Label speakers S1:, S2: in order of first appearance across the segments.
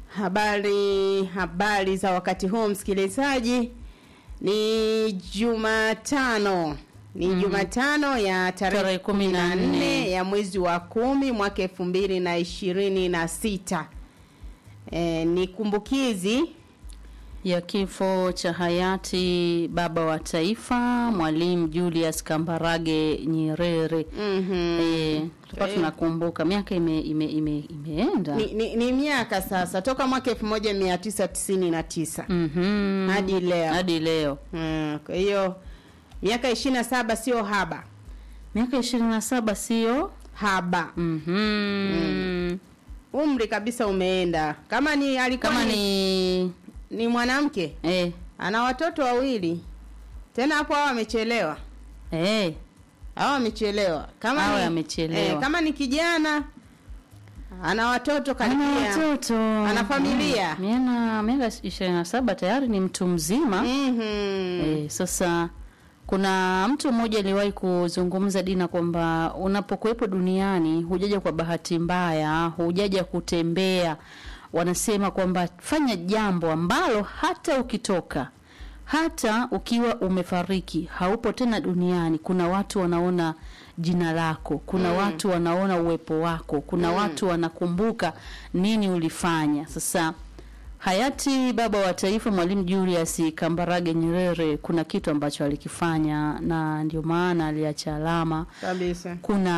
S1: Habari, habari za wakati huu msikilizaji, ni Jumatano ni
S2: Mhm.
S1: Jumatano ya tarehe
S2: Tarehe
S1: kumi
S2: kumi
S1: na
S2: na
S1: nne
S2: nne.
S1: ya mwezi wa kumi mwaka elfu mbili na ishirini na sita. E, ni kumbukizi
S2: ya kifo cha hayati baba wa taifa Mwalimu Julius Kambarage Nyerere.
S1: Mhm.
S2: Eh, tulikuwa
S1: Eh.
S2: tunakumbuka miaka ime, ime, ime, imeenda
S1: ni, ni, ni miaka sasa toka mwaka elfu moja mia tisa tisini na tisa
S2: Mhm.
S1: hadi leo.
S2: hadi leo
S1: Mm, kwa hiyo miaka ishirini na saba sio haba
S2: miaka ishirini na saba sio
S1: haba
S2: Mhm.
S1: umri kabisa umeenda kama ni alikuwa
S2: kama
S1: ni,
S2: ni
S1: ni mwanamke
S2: eh,
S1: ana watoto wawili tena hapo hao amechelewa
S2: eh,
S1: hao amechelewa kama
S2: Awe
S1: ni,
S2: amechelewa.
S1: eh, kama ni kijana ana watoto
S2: ana
S1: karibia
S2: watoto
S1: Ana familia.
S2: Mm, miaka miaka ishirini na saba tayari ni mtu mzima
S1: Mhm.
S2: Eh, sasa kuna mtu mmoja aliwahi kuzungumza Dina kwamba unapokuwepo duniani hujaja kwa bahati mbaya, hujaja kutembea. Wanasema kwamba fanya jambo ambalo hata ukitoka hata ukiwa umefariki haupo tena duniani, kuna watu wanaona jina lako, kuna watu wanaona uwepo wako, kuna watu wanakumbuka nini ulifanya. Sasa hayati baba wa taifa Mwalimu Julius Kambarage Nyerere, kuna kitu ambacho alikifanya na ndio maana aliacha alama.
S1: kabisa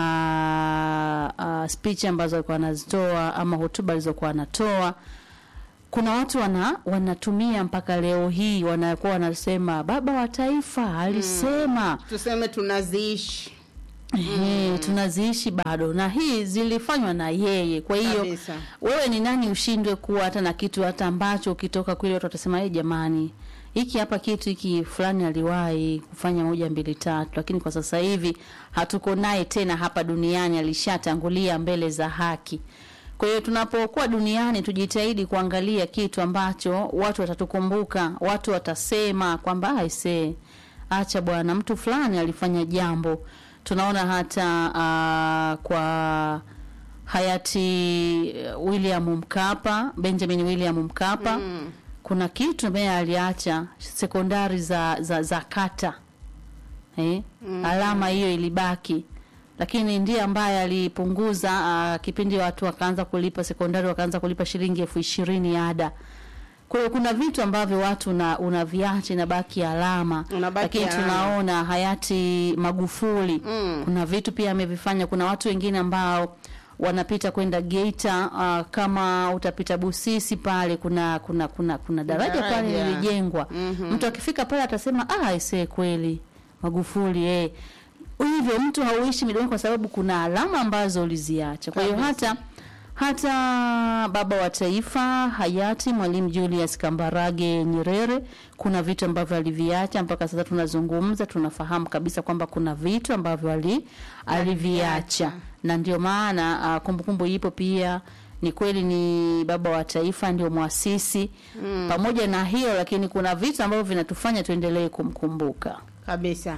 S2: Kuna uh, speech ambazo alikuwa anazitoa ama hotuba alizokuwa anatoa kuna watu wana wanatumia mpaka leo hii wanakuwa wanasema baba wa taifa alisema
S1: tuseme tunaziishi
S2: Ehe, tunaziishi bado na hii zilifanywa na yeye. Kwa hiyo
S1: Kabisa.
S2: wewe ni nani ushindwe kuwa hata na kitu hata ambacho ukitoka kule watu watasema hey, jamani hiki hapa kitu hiki fulani aliwahi kufanya moja mbili tatu, lakini kwa sasa hivi hatuko naye tena hapa duniani, alishatangulia mbele za haki. Kwa hiyo tunapokuwa duniani tujitahidi kuangalia kitu ambacho watu watatukumbuka, watu watasema kwamba aisee, acha bwana, mtu fulani alifanya jambo. Tunaona hata uh, kwa hayati uh, William Mkapa, Benjamin William Mkapa
S1: Mm.
S2: kuna kitu ambaye aliacha sekondari za za, za kata eh?
S1: Mm.
S2: alama hiyo ilibaki lakini ndiye ambaye alipunguza uh, kipindi watu wakaanza kulipa sekondari wakaanza kulipa shilingi elfu ishirini ada kwa hiyo kuna vitu ambavyo watu una, unaviacha inabaki alama
S1: Unabaki
S2: lakini
S1: alama.
S2: tunaona hayati Magufuli
S1: Mm.
S2: kuna vitu pia amevifanya kuna watu wengine ambao wanapita kwenda Geita uh, kama utapita Busisi pale kuna kuna kuna kuna daraja, pale
S1: Daraja.
S2: lilijengwa
S1: Mhm.
S2: mtu akifika pale atasema ah ise kweli Magufuli eh hivyo mtu hauishi midomoni kwa sababu kuna alama ambazo uliziacha kwa hiyo
S1: Kabisa.
S2: hata hata baba wa taifa hayati Mwalimu Julius Kambarage Nyerere, kuna vitu ambavyo aliviacha mpaka sasa tunazungumza, tunafahamu kabisa kwamba kuna vitu ambavyo ali, aliviacha, na ndio maana uh, kumbukumbu ipo pia. Ni kweli ni baba wa taifa, ndio mwasisi
S1: Mm.
S2: pamoja na hiyo, lakini kuna vitu ambavyo vinatufanya tuendelee kumkumbuka.
S1: kabisa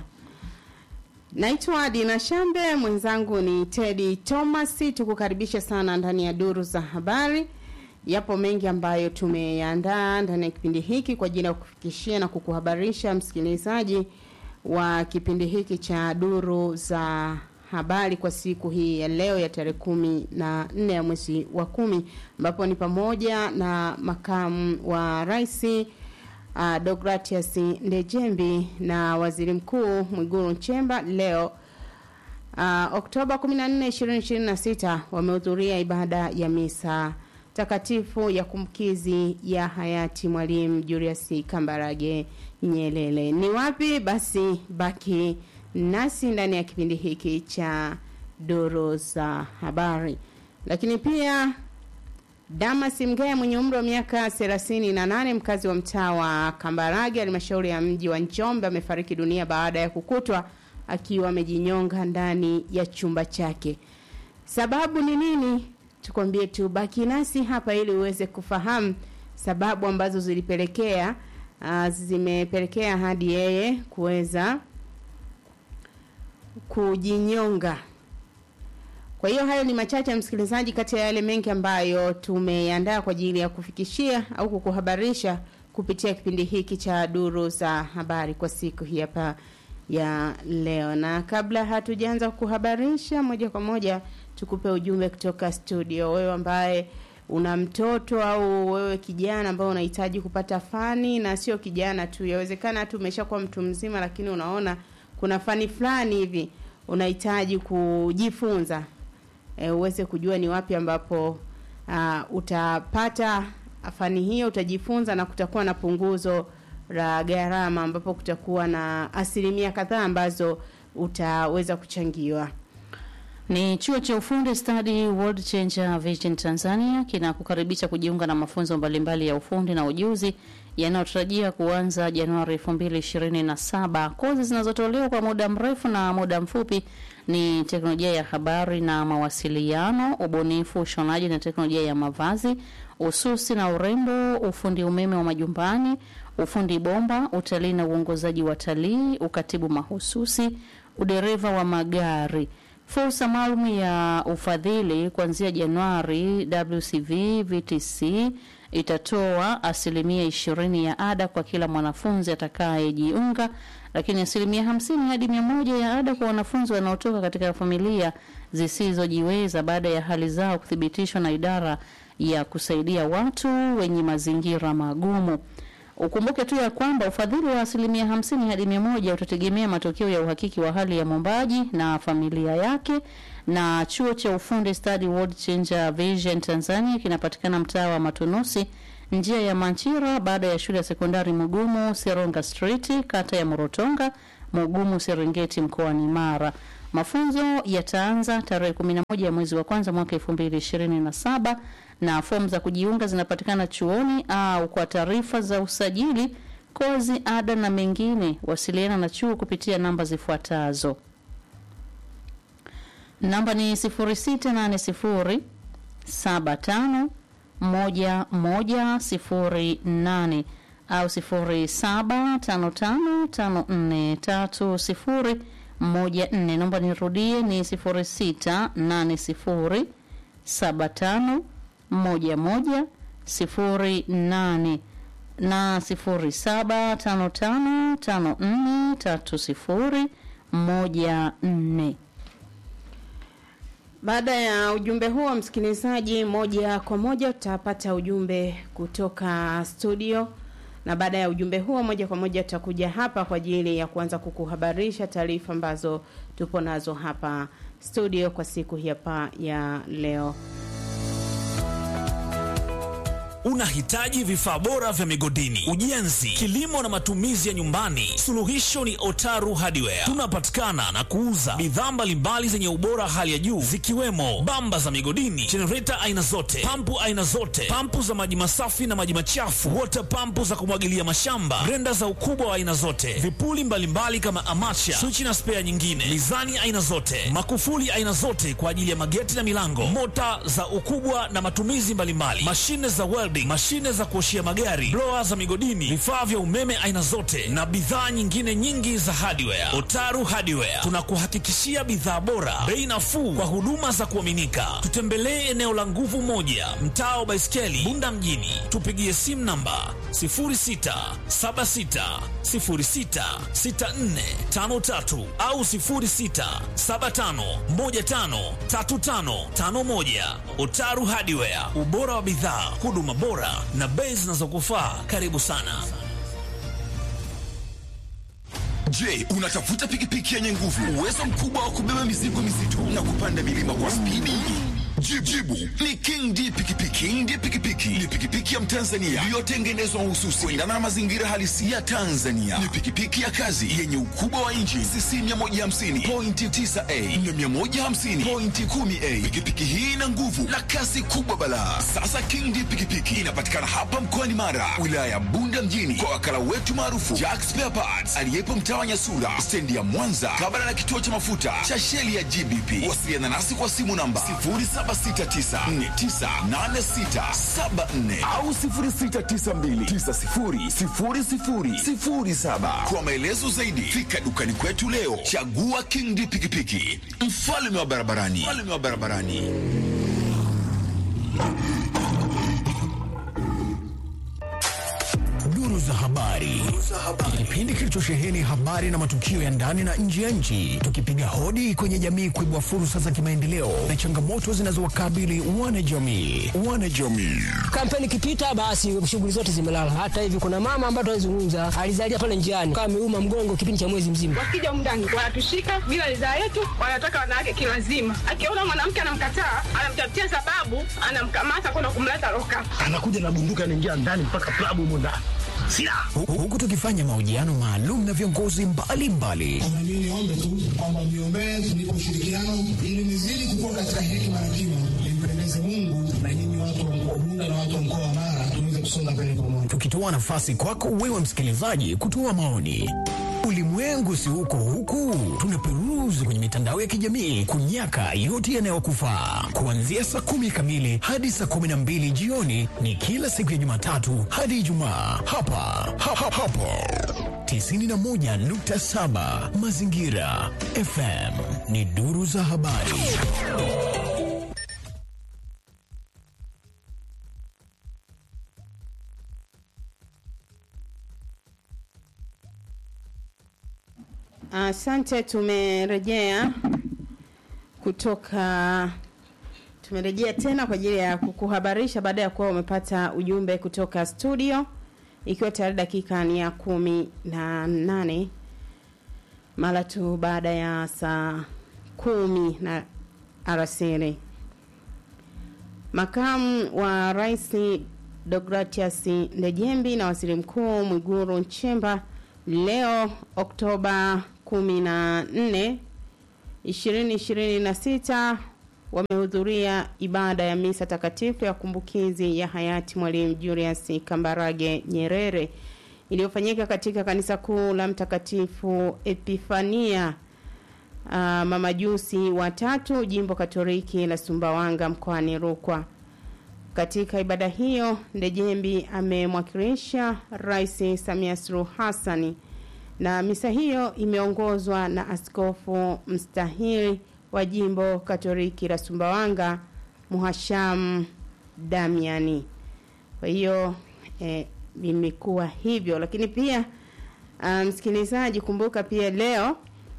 S1: naitwa dina shambe mwenzangu ni tedi thomas tukukaribisha sana ndani ya duru za habari yapo mengi ambayo tumeyandaa ndani ya kipindi hiki kwa ajili ya kufikishia na kukuhabarisha msikilizaji wa kipindi hiki cha duru za habari kwa siku hii ya leo ya tarehe kumi na nne ya mwezi wa kumi ambapo ni pamoja na makamu wa raisi uh, Deogratias Ndejembi na Waziri Mkuu Mwigulu Nchemba leo uh, Oktoba 14, 2026 wamehudhuria ibada ya misa takatifu ya kumkizi ya hayati Mwalimu Julius Kambarage Nyerere. Ni wapi? Basi baki nasi ndani ya kipindi hiki cha duru za habari, lakini pia Damas Mgaya mwenye umri wa miaka 38 mkazi wa mtaa wa Kambarage halmashauri ya mji wa Njombe amefariki dunia baada ya kukutwa akiwa amejinyonga ndani ya chumba chake. Sababu ni nini? Tukwambie tu baki nasi hapa ili uweze kufahamu sababu ambazo zilipelekea uh, zimepelekea hadi yeye kuweza kujinyonga. Kwa hiyo hayo ni machache msikilizaji, kati ya yale mengi ambayo tumeandaa kwa ajili ya kufikishia au kukuhabarisha kupitia kipindi hiki cha duru za habari kwa siku hii hapa ya leo. Na kabla hatujaanza kuhabarisha moja kwa moja, tukupe ujumbe kutoka studio. Wewe ambaye una mtoto au wewe kijana ambao unahitaji kupata fani, na sio kijana tu, yawezekana hata umeshakuwa mtu mzima, lakini unaona kuna fani fulani hivi unahitaji kujifunza e, uweze kujua ni wapi ambapo uh, utapata fani hiyo, utajifunza na kutakuwa na punguzo la gharama, ambapo kutakuwa na asilimia kadhaa ambazo utaweza kuchangiwa.
S2: Ni chuo cha ufundi stadi World Changer Vision Tanzania kinakukaribisha kujiunga na mafunzo mbalimbali ya ufundi na ujuzi yanayotarajia kuanza Januari 2027. Kozi zinazotolewa kwa muda mrefu na muda mfupi ni teknolojia ya habari na mawasiliano, ubunifu, ushonaji na teknolojia ya mavazi, ususi na urembo, ufundi umeme wa majumbani, ufundi bomba, utalii na uongozaji wa talii, ukatibu mahususi, udereva wa magari. Fursa maalum ya ufadhili kuanzia Januari, WCV VTC itatoa asilimia ishirini ya ada kwa kila mwanafunzi atakayejiunga, lakini asilimia hamsini hadi mia moja ya ada kwa wanafunzi wanaotoka katika familia zisizojiweza baada ya hali zao kuthibitishwa na idara ya kusaidia watu wenye mazingira magumu. Ukumbuke tu ya kwamba ufadhili wa asilimia hamsini hadi mia moja utategemea matokeo ya uhakiki wa hali ya mwombaji na familia yake. Na chuo cha ufundi stadi World Changer Vision Tanzania kinapatikana mtaa wa Matunusi, njia ya Manchira, baada ya shule ya sekondari Mugumu Seronga Street, kata ya Morotonga, Mugumu Serengeti, mkoani Mara. Mafunzo yataanza tarehe 11 ya mwezi wa kwanza mwaka 2027 na fomu za kujiunga zinapatikana chuoni au kwa taarifa za usajili, kozi, ada na mengine, wasiliana na chuo kupitia namba zifuatazo. Namba ni 0680 75 1108 au 07555430 moja nne. Naomba nirudie ni sifuri sita nane sifuri saba tano moja moja sifuri nane na sifuri saba tano tano tano nne tatu sifuri moja nne.
S1: Baada ya ujumbe huo, msikilizaji, moja kwa moja utapata ujumbe kutoka studio na baada ya ujumbe huo moja kwa moja tutakuja hapa kwa ajili ya kuanza kukuhabarisha taarifa ambazo tupo nazo hapa studio kwa siku hii hapa ya leo.
S3: Unahitaji vifaa bora vya migodini, ujenzi, kilimo na matumizi ya nyumbani? Suluhisho ni Otaru Hardware. Tunapatikana na kuuza bidhaa mbalimbali zenye ubora hali ya juu zikiwemo bamba za migodini, jenereta aina zote, pampu aina zote, pampu za maji masafi na maji machafu, water pampu za kumwagilia mashamba, grenda za ukubwa wa aina zote, vipuli mbalimbali mbali kama amacha, swichi na spea nyingine, mizani aina zote, makufuli aina zote kwa ajili ya mageti na milango, mota za ukubwa na matumizi mbalimbali, mashine za welding, mashine za kuoshia magari, blower za migodini, vifaa vya umeme aina zote na bidhaa nyingine nyingi za hardware. Otaru Hardware tunakuhakikishia bidhaa bora, bei nafuu kwa huduma za kuaminika. Tutembelee eneo la Nguvu Moja, mtaa wa Baiskeli, Bunda mjini. Tupigie simu namba 0676066453 au 0675153551. Otaru Hardware, ubora wa bidhaa, huduma bora na bei zinazokufaa. Karibu sana.
S4: Je, unatafuta pikipiki yenye nguvu, uwezo mkubwa wa kubeba mizigo mizito na kupanda milima kwa spidi? Jibu ni King D pikipiki. King D pikipiki ni pikipiki ya Mtanzania iliyotengenezwa mahususi kuendana na mazingira halisi ya Tanzania. Ni pikipiki ya kazi yenye ukubwa wa inchi cc 150 pointi 9a na 150 pointi 10a. Pikipiki hii ina nguvu na kasi kubwa balaa. Sasa King D pikipiki inapatikana hapa mkoani Mara, wilaya ya Bunda mjini, kwa wakala wetu maarufu Jack Spare Parts aliyepo mtaa wa Nyasura, stendi ya Mwanza, kabla na kituo cha mafuta cha sheli ya GBP. Wasiliana nasi kwa simu namba 0769498674 au au 0692900007. Kwa maelezo zaidi, fika dukani kwetu leo. Chagua King D pikipiki, mfalme wa barabarani, mfalme wa barabarani.
S5: Duru za habari, kipindi kilichosheheni habari na matukio ya ndani na nje ya nchi, tukipiga hodi kwenye jamii kuibua fursa za kimaendeleo na changamoto zinazowakabili wanajamii. Wanajamii
S6: kampeni ikipita, basi shughuli zote zimelala. Hata hivi kuna mama ambaye tunazungumza alizalia pale njiani, kama ameuma mgongo kipindi cha mwezi mzima.
S7: wakija mndani wanatushika bila ridhaa yetu, wanataka wanawake kilazima. Akiona mwanamke anamkataa, anamtafutia sababu, anamkamata kwenda kumleta loka.
S8: anakuja na bunduki anaingia ndani mpaka klabu humo ndani silaha
S5: Hu- huku tukifanya mahojiano maalum na viongozi mbalimbali
S9: Na mimi niombe tu kwamba mniombee tunipe ushirikiano ili nizidi kukua katika hekima na kima, nimpendeze Mungu na nyinyi watu wa mkoa Bunda na watu wa mkoa wa Mara tuweze kusonga mbele pamoja.
S5: tukitoa nafasi kwako wewe msikilizaji kutoa maoni. Ulimwengu si huko huku, tunaperuzi kwenye mitandao ya kijamii kunyaka yote yanayokufaa. Kuanzia saa kumi kamili hadi saa kumi na mbili jioni ni kila siku ya Jumatatu hadi Ijumaa hapa ha, ha, hapo 91.7 Mazingira FM ni duru za habari.
S1: Asante, tumerejea kutoka tumerejea tena kwa ajili ya kukuhabarisha baada ya kuwa umepata ujumbe kutoka studio, ikiwa tayari dakika ni ya kumi na nane mara tu baada ya saa kumi na alasiri. Makamu wa Rais Deogratias Ndejembi na Waziri Mkuu Mwigulu Nchemba leo Oktoba 14 2026 wamehudhuria ibada ya misa takatifu ya kumbukizi ya hayati Mwalimu Julius Kambarage Nyerere iliyofanyika katika kanisa kuu la Mtakatifu Epifania uh, mamajusi watatu jimbo Katoliki la Sumbawanga mkoani Rukwa. Katika ibada hiyo, Ndejembi amemwakilisha Rais Samia Suluhu Hassani na misa hiyo imeongozwa na askofu mstahili wa jimbo Katoliki la Sumbawanga Muhasham Damiani. Kwa hiyo eh, imekuwa hivyo, lakini pia ah, msikilizaji, kumbuka pia leo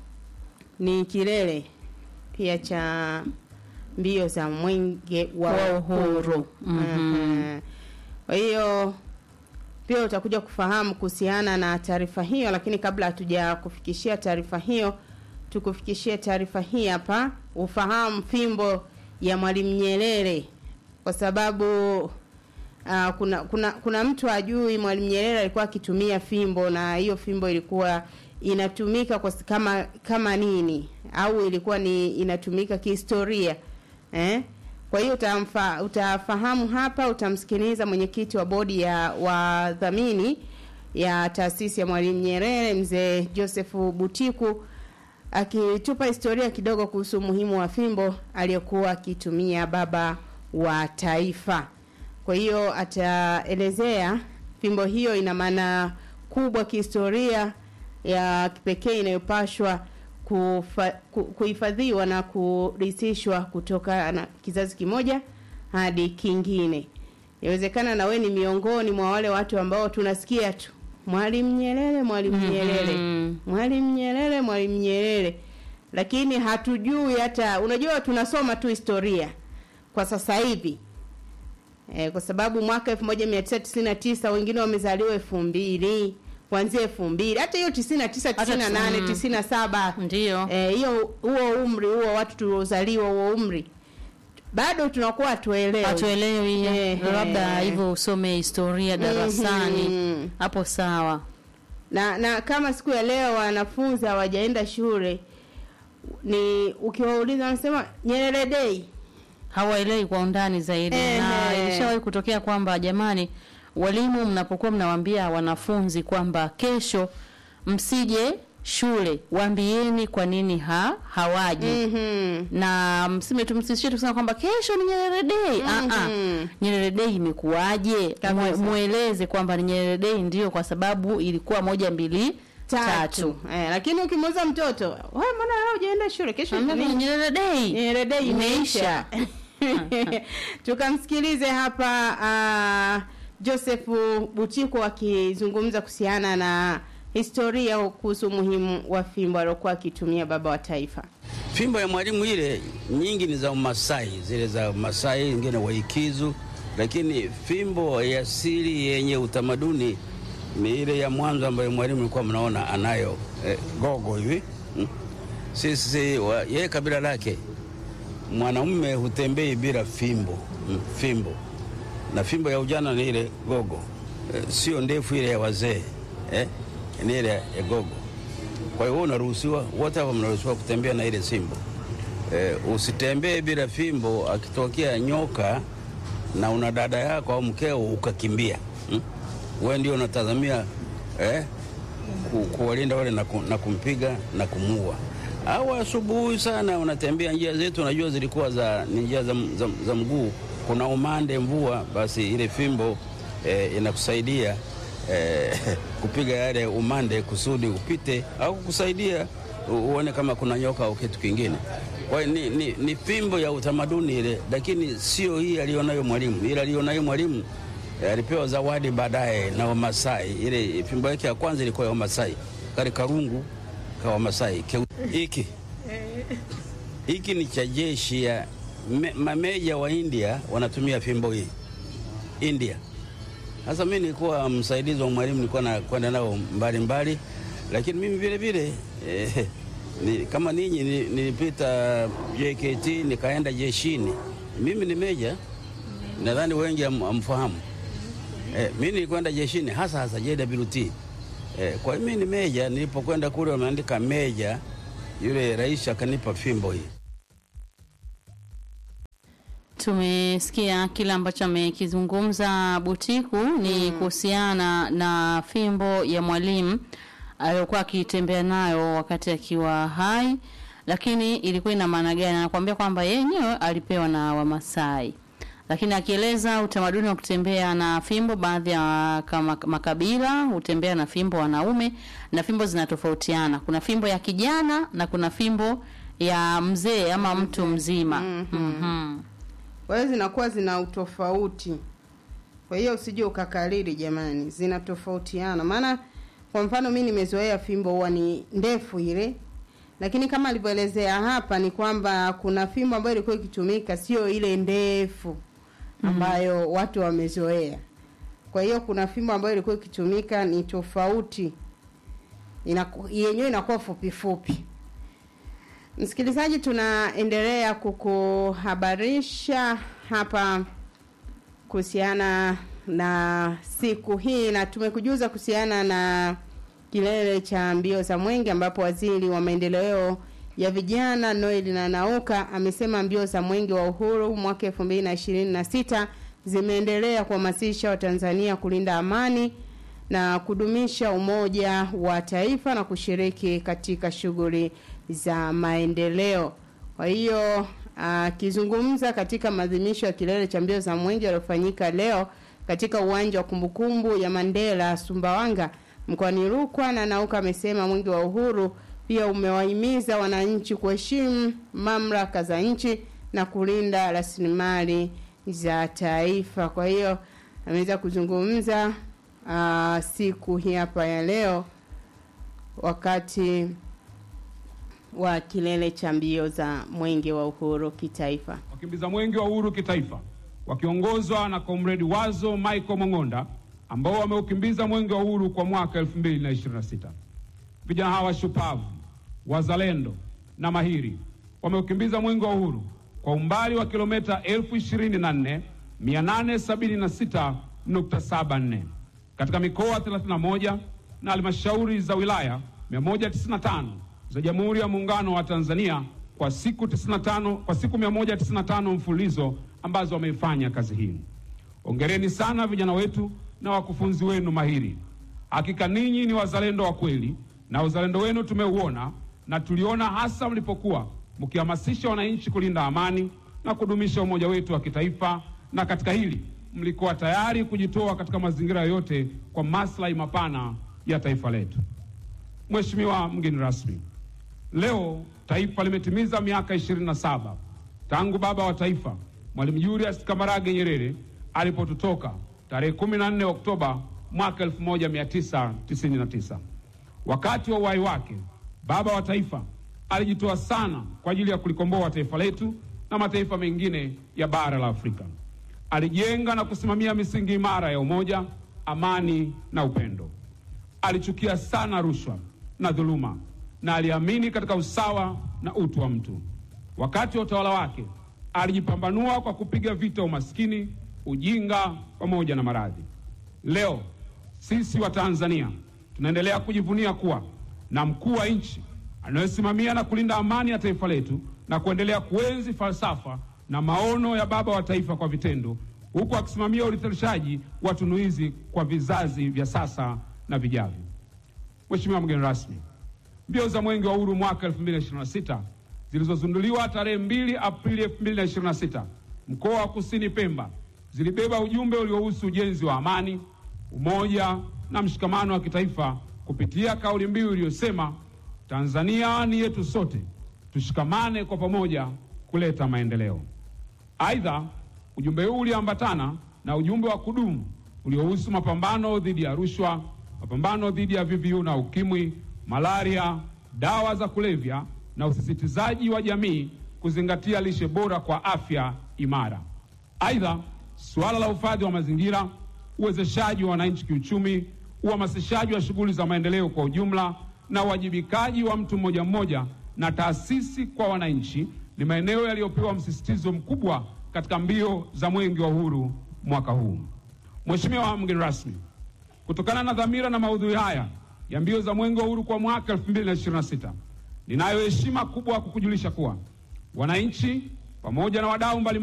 S1: ni kilele pia cha mbio za mwenge wa
S2: Wa
S1: uhuru.
S2: uhuru. Mhm.
S1: Mhm. Kwa hiyo pia utakuja kufahamu kuhusiana na taarifa hiyo, lakini kabla hatuja kufikishia taarifa hiyo, tukufikishie taarifa hii hapa, ufahamu fimbo ya Mwalimu Nyerere, kwa sababu uh, kuna kuna kuna mtu ajui Mwalimu Nyerere alikuwa akitumia fimbo, na hiyo fimbo ilikuwa inatumika kwa kama kama nini, au ilikuwa ni inatumika kihistoria eh? Kwa hiyo utamfa, utafahamu hapa, utamsikiliza mwenyekiti wa bodi ya wadhamini ya taasisi ya Mwalimu Nyerere mzee Joseph Butiku akitupa historia kidogo kuhusu umuhimu wa fimbo aliyokuwa akitumia baba wa taifa. Kwa hiyo ataelezea fimbo hiyo ina maana kubwa kihistoria ya kipekee inayopashwa kufa- ku- kuhifadhiwa na kurithishwa kutoka na kizazi kimoja hadi kingine. Inawezekana na we ni miongoni mwa wale watu ambao tunasikia tu Mwalimu Nyerere, Mwalimu Nyerere, Mwalimu Nyerere, Mwalimu Nyerere, lakini hatujui hata, unajua tunasoma tu historia kwa sasa hivi e, kwa sababu mwaka 1999 wengine wamezaliwa elfu mbili kuanzia elfu mbili hata hiyo 99 98
S2: mm.
S1: 97
S2: Ndio.
S1: eh, hiyo huo umri huo watu tuliozaliwa huo umri bado tunakuwa hatuelewi
S2: hatuelewi
S1: Eh,
S2: labda
S1: eh.
S2: hivyo usome historia darasani
S1: Mhm.
S2: hapo sawa
S1: na na kama siku ya leo wanafunzi hawajaenda shule ni ukiwauliza wanasema Nyerere Day
S2: hawaelewi kwa undani zaidi
S1: Ehe.
S2: na ilishawahi kutokea kwamba jamani walimu mnapokuwa mnawaambia wanafunzi kwamba kesho msije shule waambieni kwa nini ha hawaji
S1: Mhm.
S2: na msime tumsishie tusema kwamba kesho ni Nyerere Day. Ah ah. Nyerere Day imekuwaje? Mwe, mueleze kwamba ni Nyerere Day ndio kwa sababu ilikuwa moja mbili tatu.
S1: tatu eh, lakini ukimuuza mtoto wewe mbona leo hujaenda shule kesho
S2: Ambia
S1: ni
S2: ni Nyerere Day.
S1: Nyerere Day imeisha
S2: Imeisha.
S1: tukamsikilize hapa uh, Joseph Butiko akizungumza kuhusiana na historia kuhusu umuhimu wa fimbo aliokuwa akitumia baba wa taifa.
S10: Fimbo ya mwalimu ile nyingi ni za Umasai, zile za Masai, ingine Waikizu, lakini fimbo ya asili yenye utamaduni ni ile ya mwanzo ambayo mwalimu alikuwa mnaona anayo eh, gogo hivi mm. Sisi wa- yeye kabila lake mwanamume hutembei bila fimbo mm, fimbo na fimbo ya ujana ni ile gogo eh, sio ndefu ile ya wazee eh, ni ile ya gogo. Kwa hiyo wewe unaruhusiwa, wote hapa mnaruhusiwa kutembea na ile simbo eh, usitembee bila fimbo. Akitokea nyoka na una dada yako au mkeo ukakimbia, hmm? wewe ndio unatazamia eh, ku, kuwalinda wale na, ku, na kumpiga na kumuua. Au asubuhi sana unatembea njia zetu, unajua zilikuwa za ni njia za, za, za mguu, kuna umande, mvua, basi ile fimbo eh, inakusaidia eh, kupiga yale umande kusudi upite au kukusaidia u- uone kama kuna nyoka au kitu kingine. Kwa hiyo ni, ni, ni fimbo ya utamaduni ile, lakini sio hii alionayo mwalimu. Ile alionayo mwalimu eh, alipewa zawadi baadaye na Wamasai. Ile fimbo yake ya kwanza ilikuwa ya Wamasai, kale karungu ka Wamasai Keu- hiki hiki ni cha jeshi ya me, mameja wa India wanatumia fimbo hii India. Sasa mimi nilikuwa msaidizi wa mwalimu, nilikuwa nakwenda nao mbali mbali, lakini mimi vile vile eh, ni, kama ninyi ni- nilipita JKT nikaenda jeshini. Mimi ni meja, nadhani wengi ham- hamfahamu. Eh, mimi nilikwenda jeshini hasa hasa JWT. Eh, kwa hiyo mimi ni meja. Nilipokwenda kule wameandika meja, yule rais akanipa fimbo hii.
S2: Tumesikia kile ambacho amekizungumza Butiku ni kuhusiana na fimbo ya mwalimu aliyokuwa akitembea nayo wakati akiwa hai, lakini ilikuwa ina maana gani? Anakuambia kwamba yenyewe alipewa na Wamasai, lakini akieleza utamaduni wa kutembea na fimbo, baadhi ya kama makabila hutembea na fimbo wanaume, na fimbo zinatofautiana. Kuna fimbo ya kijana na kuna fimbo ya mzee ama mtu mzima. Mhm.
S1: Kwa hiyo zinakuwa zina utofauti. Kwa hiyo usije ukakariri jamani, zinatofautiana. Maana kwa mfano mi nimezoea fimbo huwa ni ndefu ile, lakini kama alivyoelezea hapa ni kwamba kuna fimbo ambayo ilikuwa ikitumika sio ile ndefu ambayo watu wamezoea. Kwa hiyo kuna fimbo ambayo ilikuwa ikitumika ni tofauti, inaku- yenyewe inakuwa fupi fupi. Msikilizaji, tunaendelea kukuhabarisha hapa kuhusiana na siku hii na tumekujuza kuhusiana na kilele cha mbio za mwenge ambapo waziri wa maendeleo ya vijana Noel na Nauka amesema mbio za mwenge wa uhuru mwaka 2026 zimeendelea kuhamasisha Watanzania kulinda amani na kudumisha umoja wa taifa na kushiriki katika shughuli za maendeleo. Kwa hiyo akizungumza katika maadhimisho ya kilele cha mbio za mwenge yaliyofanyika leo katika uwanja wa kumbukumbu ya Mandela Sumbawanga mkoani Rukwa, na Nauka amesema mwenge wa uhuru pia umewahimiza wananchi kuheshimu mamlaka za nchi na kulinda rasilimali za taifa. Kwa hiyo ameweza kuzungumza uh, siku hii hapa ya leo wakati wa kilele cha mbio za mwenge wa uhuru kitaifa.
S11: wakimbiza mwenge wa uhuru kitaifa wakiongozwa na komredi Wazo Michael Mong'onda ambao wameukimbiza mwenge wa uhuru kwa mwaka 2026. Vijana hawa shupavu, wazalendo na mahiri wameukimbiza mwenge wa uhuru kwa umbali wa kilomita 24876.74 katika mikoa 31 na halmashauri za wilaya 195 za Jamhuri ya Muungano wa Tanzania kwa siku 95, kwa siku 195 mfululizo ambazo wameifanya kazi hii. Hongereni sana vijana wetu na wakufunzi wenu mahiri. Hakika ninyi ni wazalendo wa kweli na na uzalendo wenu tumeuona na tuliona hasa mlipokuwa mkihamasisha wananchi kulinda amani na kudumisha umoja wetu wa kitaifa, na katika hili mlikuwa tayari kujitoa katika mazingira yoyote kwa maslahi mapana ya taifa letu. Mheshimiwa mgeni rasmi, leo taifa limetimiza miaka 27 tangu baba wa taifa Mwalimu Julius Kambarage Nyerere alipotutoka tarehe 14 Oktoba mwaka 1999. Wakati wa uhai wake, baba wa taifa alijitoa sana kwa ajili ya kulikomboa taifa letu na mataifa mengine ya bara la Afrika. Alijenga na kusimamia misingi imara ya umoja, amani na upendo. Alichukia sana rushwa na dhuluma na aliamini katika usawa na utu wa mtu. Wakati wa utawala wake alijipambanua kwa kupiga vita umaskini, ujinga pamoja na maradhi. Leo sisi wa Tanzania tunaendelea kujivunia kuwa na mkuu wa nchi anayesimamia na kulinda amani ya taifa letu na kuendelea kuenzi falsafa na maono ya baba wa taifa kwa vitendo, huku akisimamia urithirishaji wa tunu hizi kwa vizazi vya sasa na vijavyo. Mheshimiwa mgeni rasmi, mbio za Mwenge wa Uhuru mwaka 2026 zilizozinduliwa tarehe 2 Aprili 2026 mkoa wa Kusini Pemba zilibeba ujumbe uliohusu ujenzi wa amani, umoja na mshikamano wa kitaifa kupitia kauli mbiu iliyosema Tanzania ni yetu sote, tushikamane kwa pamoja kuleta maendeleo. Aidha, ujumbe huu uliambatana na ujumbe wa kudumu uliohusu mapambano dhidi ya rushwa, mapambano dhidi ya VVU na ukimwi, malaria, dawa za kulevya na usisitizaji wa jamii kuzingatia lishe bora kwa afya imara. Aidha, suala la uhifadhi wa mazingira, uwezeshaji wa wananchi kiuchumi, uhamasishaji wa shughuli za maendeleo kwa ujumla na uwajibikaji wa mtu mmoja mmoja na taasisi kwa wananchi ni maeneo yaliyopewa msisitizo mkubwa katika mbio za Mwenge wa Uhuru mwaka huu. Mheshimiwa mgeni rasmi, kutokana na dhamira na maudhui haya ya mbio za Mwenge wa Uhuru kwa mwaka 2026 ninayo heshima kubwa kukujulisha kuwa wananchi pamoja na wadau mbalimbali